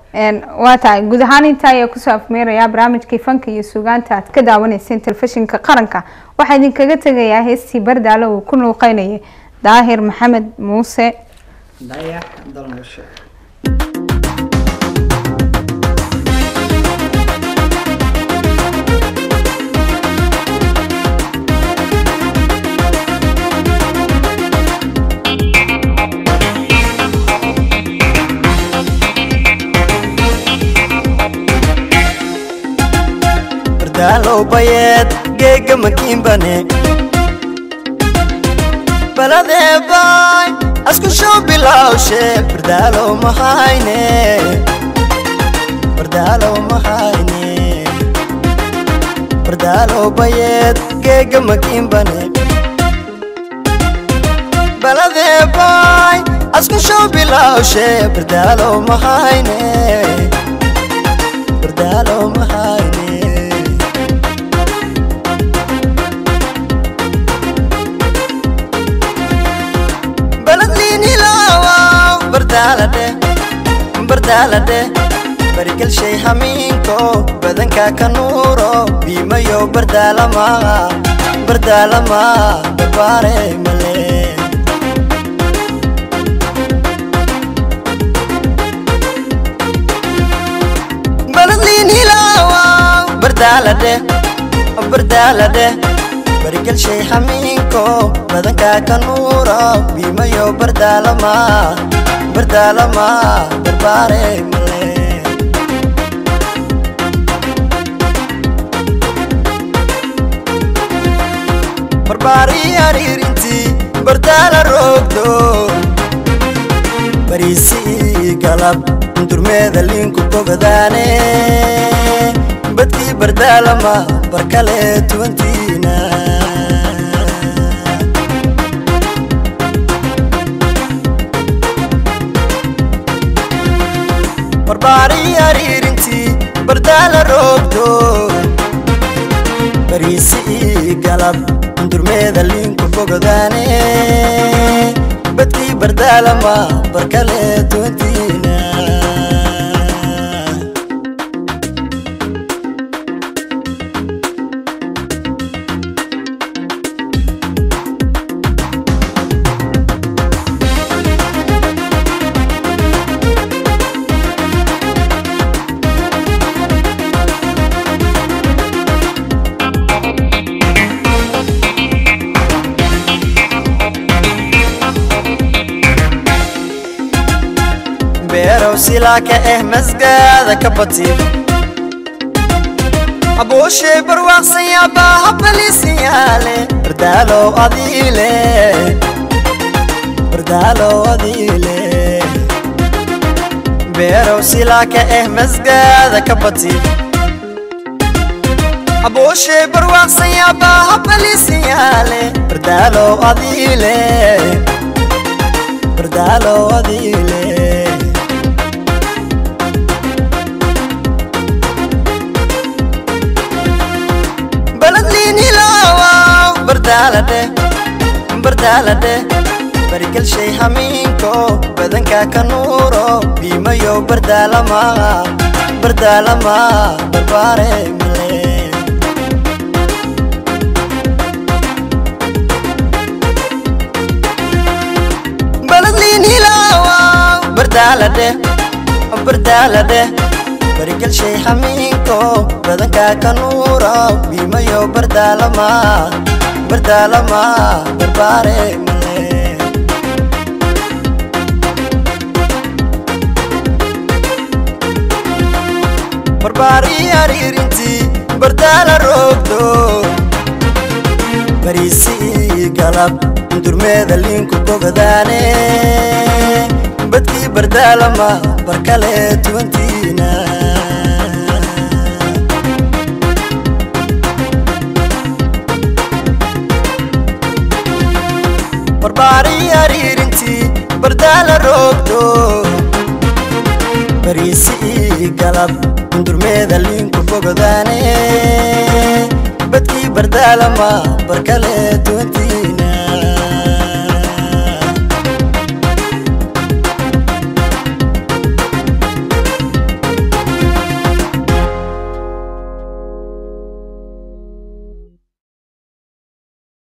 waa tahay guud ahaan intaa ayaa kusoo afmeerayaa barnaamijkii fanka iyo sugaanta aad ka daawanayseen telefishinka qaranka waxaa idinkaga tegayaa heestii bardaalo uu ku nuuqeynayay daahir maxamed muuse dayax dalmasho bardaalow bayeed geega makiinbane baladee baay asku show bilawshe bardaalow mahayne bardaalow mahayne bardaalow bayeed geega makiinbane baladee baay asku show bilawshe bardaalow mahayne bardaalow mahayne bardaalade barigalshay hamiinko badanka ka nuuro biimayo bardaalama bardaalama barbaare male baladliin hilaawa bardaalade bardaalade barigalshay hamiinko badanka ka nuuro biimayo bardaalama bardaalama barbaare male barbaari ariirintii bardaala roogdo bariisii galab durmeeda liinku bogadaane badkii bardaalama barkale tuwantiina barbaari ariirintii bardaala roogdo bariisii galab durmeeda liinku bogdaane badkii bardaalama barkale tuwantiina beerow silaaka eh masgaada ka bati abuushay barwaaqsan yaabaa habaliisan yaale bardaalow adiile bardaalow adiile beerow silaaka eh masgaada ka bati abuushay barwaaqsan yaabaa habaliisan yaale bardaalow adiile bardaalow adiile bardaalade bardaalade barigalshay hamiinko badanka ka nuuro biimayo bardaalama bardaalama barbaare male baladliin hilaawa bardaalade bardaalade barigalshay hamiinko badanka ka nuuro biimayo bardaalama bardaalama barbaare male barbaari ariirintii bardaala roogdo bariisii galab durmeeda liinku bogdaane badkii bardaalama barkale tuwantiina barbaari ariirintii bardaala roogdo bariisii galab durmeeda liinku bogdaane badkii bardaalama barkale tuwantiina